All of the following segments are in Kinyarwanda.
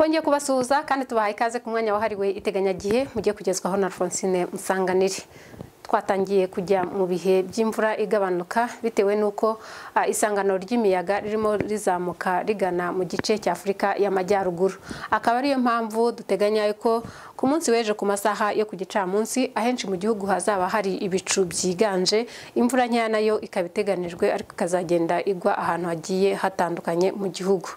tugiye kubasuhuza kandi tubahaye ikaze ku mwanya wahariwe iteganyagihe mugiye kugezwaho na Francine Musanganire twatangiye kujya mu bihe by'imvura igabanuka bitewe n'uko ah, isangano ry'imiyaga ririmo rizamuka rigana mu gice cya afurika y'amajyaruguru akaba ariyo mpamvu duteganya ko ku munsi w'ejo ku masaha yo ku gicamunsi ahenshi mu gihugu hazaba hari ibicu byiganje imvura nkeya nayo ikaba iteganijwe ariko ikazagenda igwa ahantu hagiye hatandukanye mu gihugu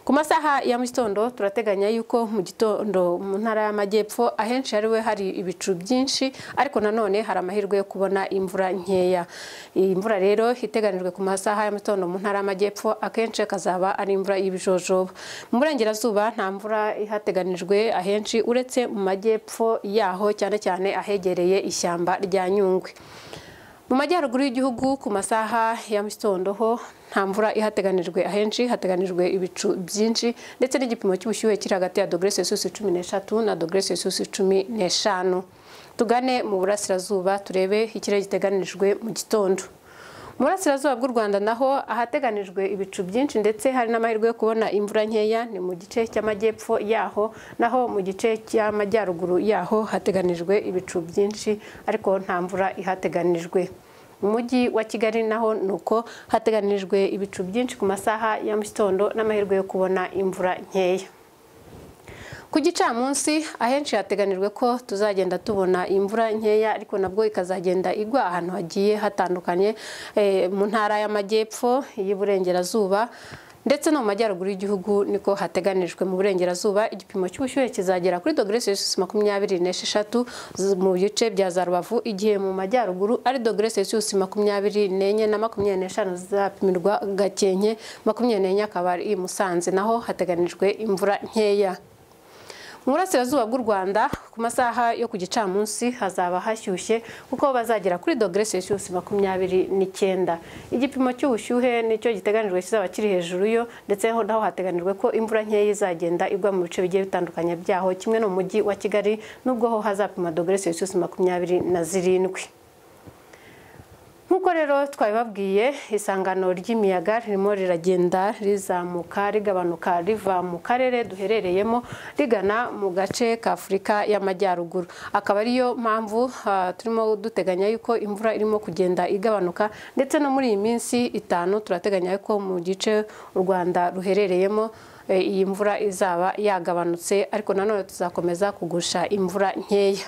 ku masaha ya mu gitondo turateganya yuko mu gitondo mu ntara y'amajyepfo ahenshi hariwe hari ibicu byinshi ariko nanone hari amahirwe yo kubona imvura nkeya iyi mvura rero iteganijwe ku masaha ya mu gitondo mu ntara y'amajyepfo akenshi akazaba ari imvura y'ibijojoba mu burengerazuba nta mvura ihateganijwe ahenshi uretse mu majyepfo yaho cyane cyane ahegereye ishyamba rya nyungwe mu majyaruguru y'igihugu ku masaha ya mu gitondo ho nta mvura ihateganijwe ahenshi hateganijwe ibicu byinshi ndetse n'igipimo cy'ubushyuhe kiri hagati ya dogere sesusi cumi n'eshatu na dogere sesusi cumi n'eshanu tugane mu burasirazuba turebe ikirere giteganijwe mu gitondo mu burasirazuba bw'u rwanda naho ahateganijwe ibicu byinshi ndetse hari n'amahirwe yo kubona imvura nkeya ni mu gice cy'amajyepfo yaho naho mu gice cy'amajyaruguru yaho hateganijwe ibicu byinshi ariko nta mvura ihateganijwe mu mujyi wa kigali naho ni uko hateganijwe ibicu byinshi ku masaha ya mu gitondo n'amahirwe yo kubona imvura nkeya ku gicamunsi ahenshi hateganijwe ko tuzagenda tubona imvura nkeya ariko nabwo ikazagenda igwa ahantu hagiye hatandukanye eh, mu ntara y'amajyepfo y'uburengerazuba ndetse no mu majyaruguru y'igihugu niko hateganijwe mu burengerazuba igipimo cy'ubushyuhe kizagera kuri dogere selisiyusi makumyabiri n'esheshatu mu bice bya za rubavu igihe mu majyaruguru ari dogere selisiyusi makumyabiri n'enye na makumyabiri n'eshanu zizapimirwa gakenke makumyabiri n'enye akaba ari i musanze naho hateganijwe imvura nkeya mu burasirazuba bw'u rwanda ku masaha yo ku gicamunsi hazaba hashyushye kuko bazagera kuri dogere selisiyusi makumyabiri n'icyenda igipimo cy'ubushyuhe nicyo giteganijwe kizaba kiri hejuru yo ndetse naho hateganijwe ko imvura nkeya izagenda igwa mu bice bigiye bitandukanye byaho kimwe no mu mujyi wa kigali n'ubwo ho hazapima dogere selisiyusi makumyabiri na zirindwi nk'uko rero twabibabwiye isangano ry'imiyaga ririmo riragenda rizamuka rigabanuka riva mu karere duherereyemo rigana mu gace ka afurika y'amajyaruguru akaba ariyo mpamvu ah, turimo duteganya yuko imvura irimo kugenda igabanuka ndetse no muri iyi minsi itanu turateganya yuko mu gice u rwanda ruherereyemo eh, iyi mvura izaba yagabanutse ariko nanone tuzakomeza kugusha imvura nkeya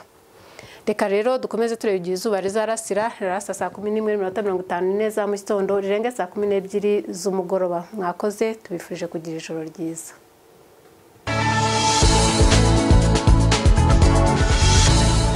reka rero dukomeze tureba igihe izuba rizarasira rirasa saa kumi n'imwe n'iminota mirongo itanu n'ine za mu gitondo rirenga saa kumi n'ebyiri z'umugoroba mwakoze tubifurije kugira ijoro ryiza